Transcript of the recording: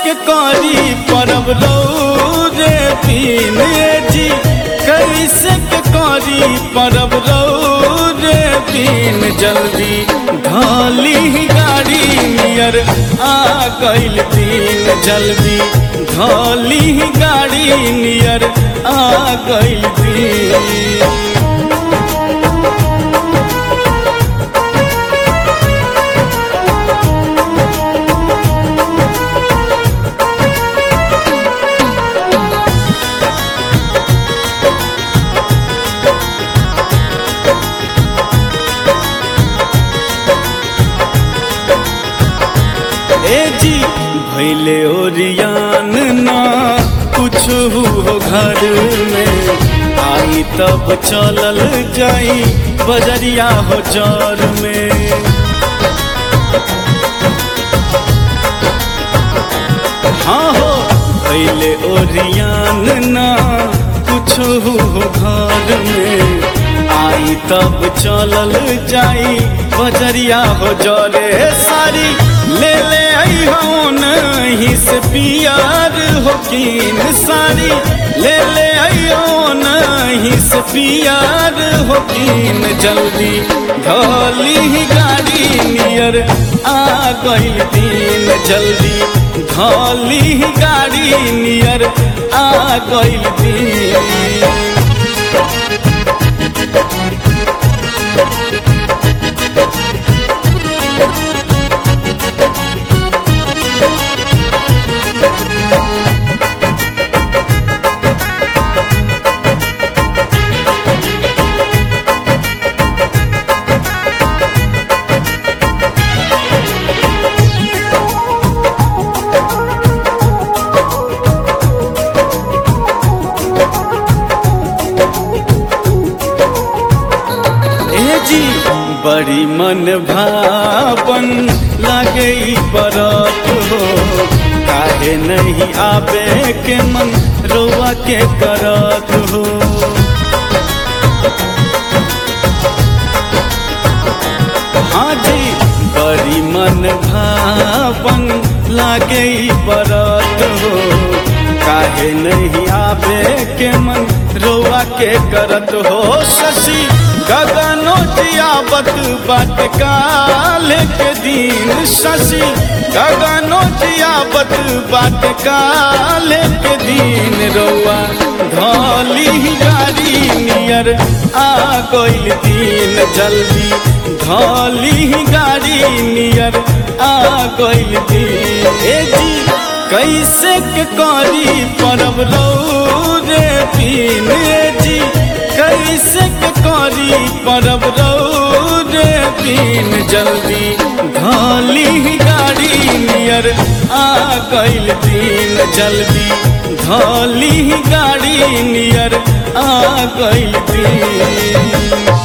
के करी परब रे पीन जी कैसे के करी परब रे पीन जल्दी ढाली गाड़ी नियर आ गइल दिन जल्दी ढाली गाड़ी नियर आ गइल दिन ए जी भैले ओरियान ना कुछ हो घर में आई तब चलल जाई बजरिया हो जर में हाँ हो भैले ओरियान ना कुछ हो घर में आई तब चलल जाई बजरिया हो जरे सारी ले ले आई हो नहीं से पियार हो कीन सारी ले ले आई हो नहीं से पियार हो कीन जल्दी ढोली गाड़ी नियर आ गइल दिन जल्दी ढोली गाड़ी नियर आ गइल दिन ए जी बड़ी मन भावन लागे ई बरत हो काहे नहीं आवे के मन रोवा के करत हो हाँ जी बड़ी मन भावन लागे ई बरत हो काहे नहीं आवे के मन रोवा के करत हो शशि गगनो जियावत बाट काल के दिन शशि गगनो जियावत बाट काल के दिन रौआ धौली गाड़ी नियर आ गइल दिन जल्दी धौली गाड़ी नियर आ गइल दिन ए जी कैसे के करी परब रे पीन जी कैसे के करी परब रे पीन जल्दी ढाली गाड़ी नियर आ गइल दिन जल्दी ढाली गाड़ी नियर आ गइल दिन